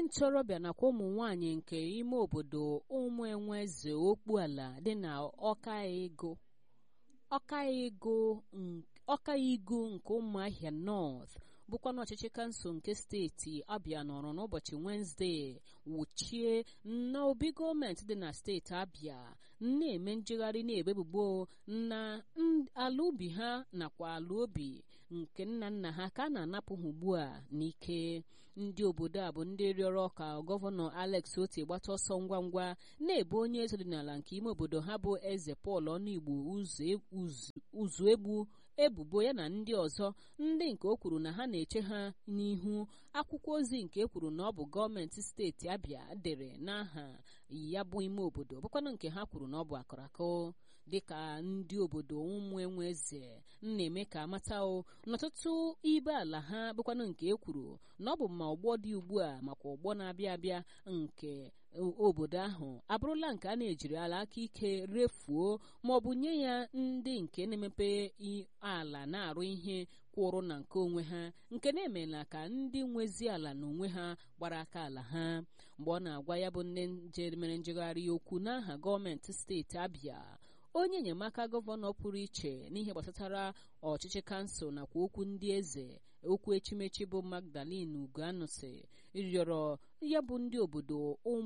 ntorobịa nakwa ụmụ nwanyị nke ime obodo ụmụ enweze okpuala dị na ọkaego ọkaigo ọkaigo nke ụmụahịa north bụkwanụ ọchịchị kansụl nke steeti abịa nọrọ n'ụbọchị wenezdee wuchie na obi gọọmenti dị na steeti abịa na-eme njegharị na-ebebubo na ala ubi ha nakwa ala obi nke nna nna ha ka a na-anapụ ha ugbu a n'ike ndị obodo a bụ ndị rịọrọ ka gọvanọ alex oti gbata ọsọ ngwa ngwa na-ebe onye eze ọdịnala nke ime obodo ha bụ eze pọl ọnụigbo ụzụ egbu ebubo ya na ndị ọzọ ndị nke o kwuru na ha na-eche ha n'ihu akwụkwọ ozi nke e kwuru na ọ bụ gọọmenti steeti abịa dere n'aha ya bụ ime obodo bụkwanụ nke ha kwuru na ọ bụ akụrakụ dịka ndị obodo ụmụ enwe eze na-eme ka amata o n'ọtụtụ ibe ala ha bụkwanụ nke e kwuru na ọ bụ ma ọgbọ dị ugbu a makwa ọgbọ na-abịa abịa nke obodo ahụ abụrụla nke a na-ejiri ala aka ike refuo ma ọ bụ nye ya ndị nke na-emepe ala na-arụ ihe kwụrụ na nke onwe ha nke na-emela ka ndị nwezi ala na onwe ha gbara aka ala ha mgbe ọ na-agwa ya bụ nne nje mere njegharị okwu n'aha gọọmenti steeti abịa onye enyemaka gọvanọ pụrụ iche n'ihe gbasatara ọchịchị kansụl nakwa okwu ndị eze okwu echimechi bụ magdalene ugoanusi rịọrọ ya bụ ndị obodo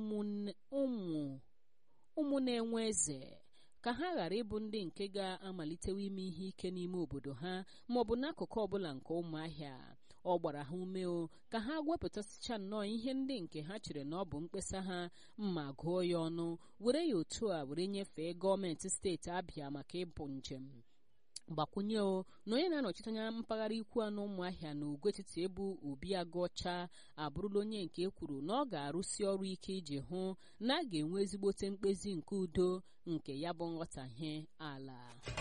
ụmụ na-enwe eze ka ha ghara ịbụ ndị nke ga-amalitewa ime ihe ike n'ime obodo ha ma ọ bụ n'akụkụ ọbụla nke ụmụahịa ọ gbara ha ume o ka ha wepụtasịcha nnọọ ihe ndị nke ha chere na ọ bụ mkpesa ha mma gụọ ya ọnụ were ya otu a were nyefee gọọmenti steeti abịa maka ịbụ njem gbakwunye o na onye na-anọchite anya mpaghara ikwu anụ ụmụahịa na ugwu etiti ebu obi agụọcha abụrụla onye nke ekwuru na ọ ga-arụsi ọrụ ike iji hụ na a ga-enwe ezigbote mkpezi nke udo nke ya bụ nghọtahie ala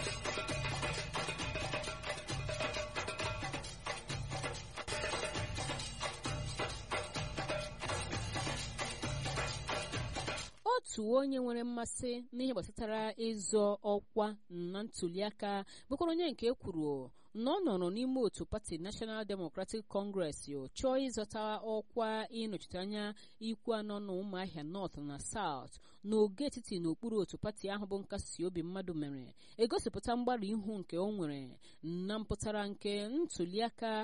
otu onye nwere mmasị n'ihe gbasatara ịzọ ọkwa na ntuliaka bụkwara onye nke ekwuru na ọ nọrọ n'ime otu pati National Democratic Congress chọọ ịzọta ọkwa ịnọchite anya ikwu anọ na ụmụahịa North na South n'oge etiti n'okpuru otu pati ahụ bụ nkasi obi mmadụ mere egosipụta mgbarụ ihu nke o nwere na mpụtara nke ntuliaka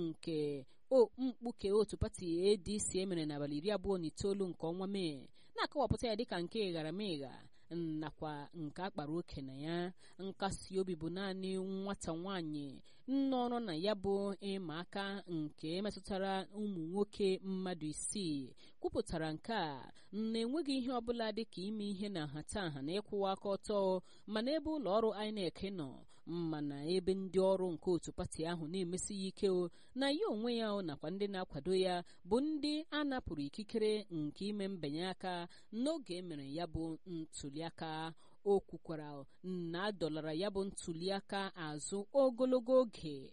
nke o mkpuke otu pati ADC emere n'abalị iri abụọ na itoolu nke ọnwa Mee na-akọwapụta ya dịka nke ịgharamịgha nakwa nke akpara oke na ya nkasi obi bụ naanị nwata nwanyị nnọrọ na ya bụ ịma aka nke metụtara ụmụ nwoke mmadụ isii kwupụtara nke a na-enweghị ihe ọbụla dịka ime ihe na nhatanha na ịkwụwa aka ọtọ mana ebe ụlọ ọrụ INEC nọ mana ebe ndị ọrụ nke otu pati ahụ na-emesi ya ike na ya onwe ya nakwa ndị na-akwado ya bụ ndị a napụrụ ikikere nke ime mbinye aka n'oge emere ya bụ ntuliaka o kwukwara na adọlara ya bụ ntuliaka azụ ogologo oge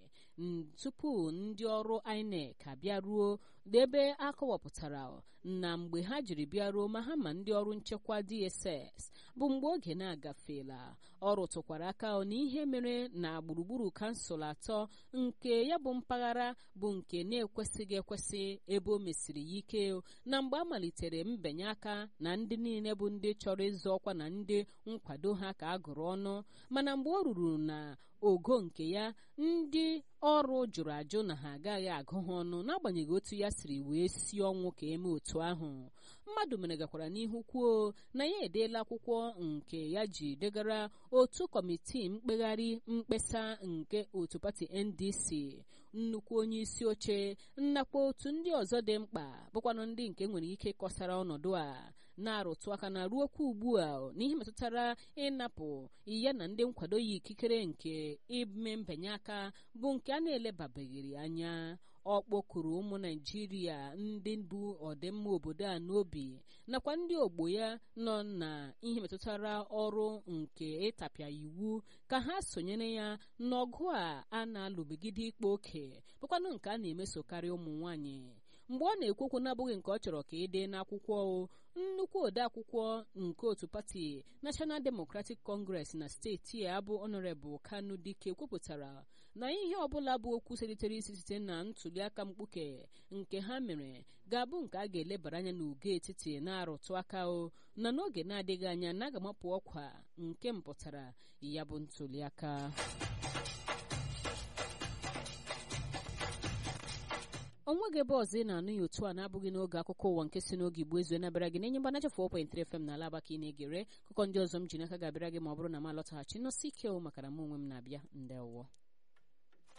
tupu ndị ọrụ INEC abịaruo ebe a kọwapụtara na mgbe ha jiri bịaruo ma ha ma ndị ọrụ nchekwa DSS bụ mgbe oge na-agafeela ọ rụtụkwara aka na ihe mere na gburugburu kansụl atọ nke ya bụ mpaghara bụ nke na-ekwesịghị ekwesị ebe o mesiri ya ike na mgbe a malitere mbinye aka na ndị niile bụ ndị chọrọ ịzọ ọkwa na ndị nkwado ha ka a gụrụ ọnụ mana mgbe o ruru na ogo nke ya ndị ọrụ jụrụ ajụ na ha agaghị agụ ha ọnụ n'agbanyeghị otu ya siri wee si ọnwụ ka eme otu ahụ mmadụ mere gakwara n'ihu kwuo na ya edeela akwụkwọ nke ya ji degara otu kọmitii mkpegharị mkpesa nke otu pati ndc nnukwu onye isi oche nnakwa otu ndị ọzọ dị mkpa bụkwanụ ndị nke nwere ike kọsara ọnọdụ a na-arụtụ aka na ruokwa ugbu a n'ihe metụtara ịnapụ ya na ndị nkwado ya ikikere nke ime mbinye aka bụ nke a na-elebabeghịrị anya ọ kpọkuru ụmụ naijiria ndị bụ ọdịmma obodo a n'obi nakwa ndị ogbo ya nọ na ihe metụtara ọrụ nke ịtapịa iwu ka ha sonyere ya n'ọgụ a a na-alụbigide ikpe oke bụkwanụ nke a na-emesokarị ụmụ nwanyị mgbe ọ na-ekwu okwu n'abụghị nke ọ chọrọ ka ị dee n'akwụkwọ nnukwu odeakwụkwọ nke otu pati National Democratic Congress na steeti a bụ Honorable Kanu Dike kwupụtara na ihe ọbụla bụ okwu selitere isi site na ntụliaka mkpuke nke ha mere ga-abụ nke a ga-elebara anya n'ugo etiti na-arụtụ aka o na n'oge na-adịghị anya na aga mapụ ọkwa nke mpụtara ya bụ ntụliaka onweghị ebe ọzọ ị na-anụ ya otu a na-abụghị n'oge akụkọ ụwa nke si n'oge igbo ezu nabịara gị na-enye mgbanacha 4.3 FM na alaba ka ị na-egere akụkọ ndị ọzọ m ji n'aka ga-abịara gị ma ọ bụrụ na m alọtaghachi nọsi ike maka na mụ onwe m na-abịa ndewo